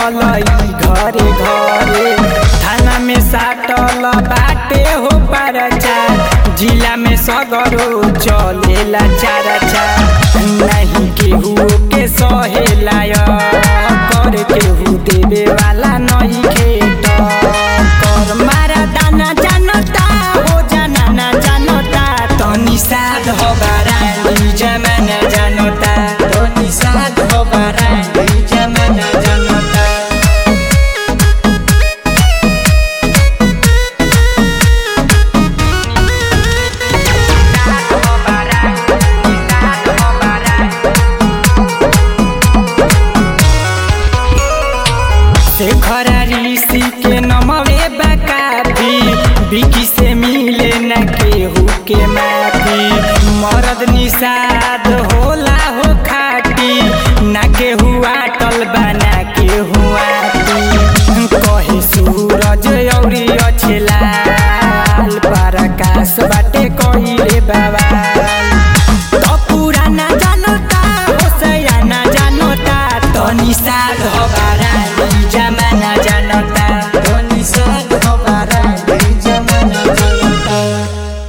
बढ़ल ई घरे घरे थाना में साटल बाटे हो परचा जिला में सगरो चलेला चारा चा नहीं केहू के सहेला कर केहू देवे वाला नहीं खेत कर मारा दाना जानता हो जाना ना जानता तनी साध हो बारानी जमाना जानता तनी साध हो बारानी जमाना जानता शेखर ऋषि के नमवे बकाफी बिकी से मिले न केहू के माफी मरद निषाद होला हो खाटी न केहू